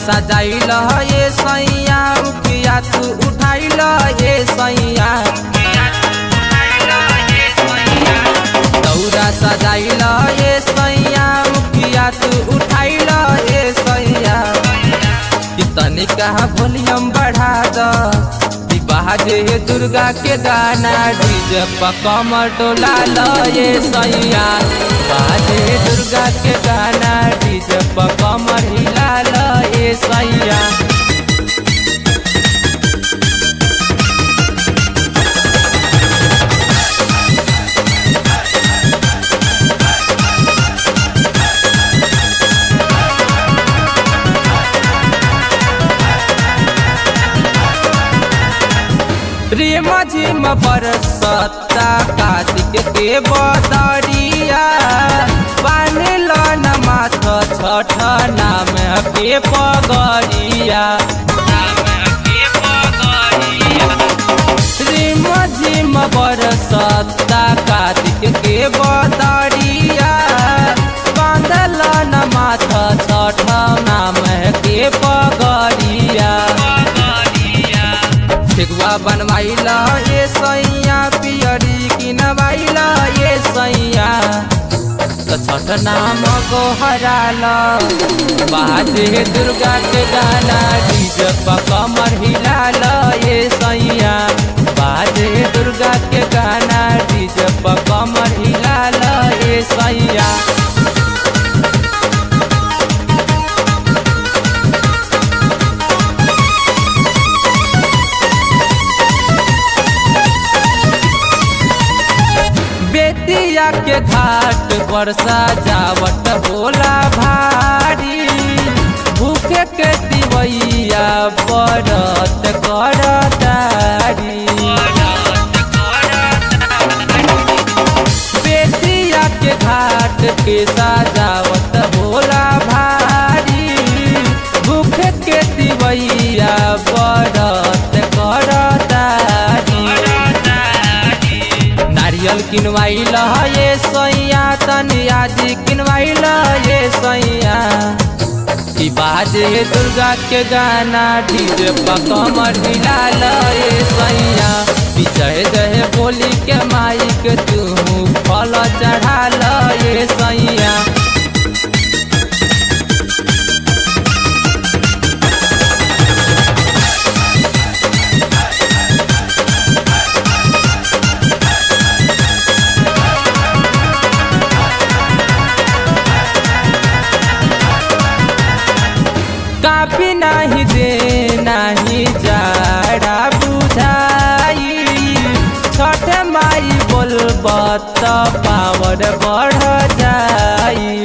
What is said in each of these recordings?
सजाइल ये सैया उखिया तू उठाइल ये सैया दौरा सजाइल ये सैया उखिया तू उठाइल ये सैया कि तनिका वॉल्यूम बढ़ा द बाजे दुर्गा के गाना डीजे पकमर डोला लो ये सैया बाजे दुर्गा के गाना डीजे पकमर हिला लो ये सैया प्रेम झिम बरसता कार्तिक के बदरिया बानल न माथ छठ नाम के पगरिया प्रेम झिम बरसता कार्तिक के बदरिया बांधल न माथ छठ नाम के पगरिया ठेकुआ बनवाइल ये सैया पियरी किनवाइल ये सैया तो छठ नाम को हराल बाजे दुर्गा के गाना डीजे कमर हिलाल ये सैया बाजे दुर्गा के गाना डीजे कमर हिलाल ये सैया बेतिया के घाट पर सजावट होला भारी भूखे के दिवैया बरत करतारी बेतिया के घाट के सजावट होला भारी भूखे के दिवैया बरत करतारी नारियल किनवाइल ये सैया तनियाजी किनवाइल ये सैया की बाजे दुर्गा के गाना डीजे पकमर हिलाल ये सैया जय जय बोली के माइक तू फल चढ़ाल ये सैया काफी नहीं दे नहीं जाड़ा बुझाई छठ माई बोलब त पावर बढ़ जाई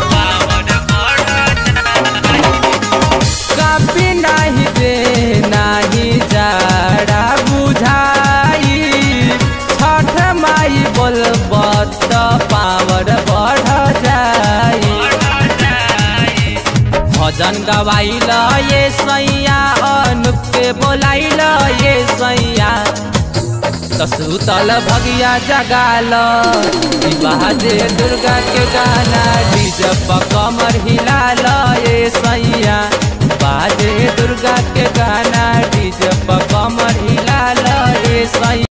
काफी नहीं दे नहीं जाड़ा बुझाई छठ माई बोलब त पावर बढ़ जाई भजन गवाइल ये सैया अनुप के बोलाइल ये सैया सुतल भगिया जगाल बाजे दुर्गा के गाना डीजे कमर हिलाल ये सैया बाजे दुर्गा के गाना डीजे कमर हिलाल ये सैया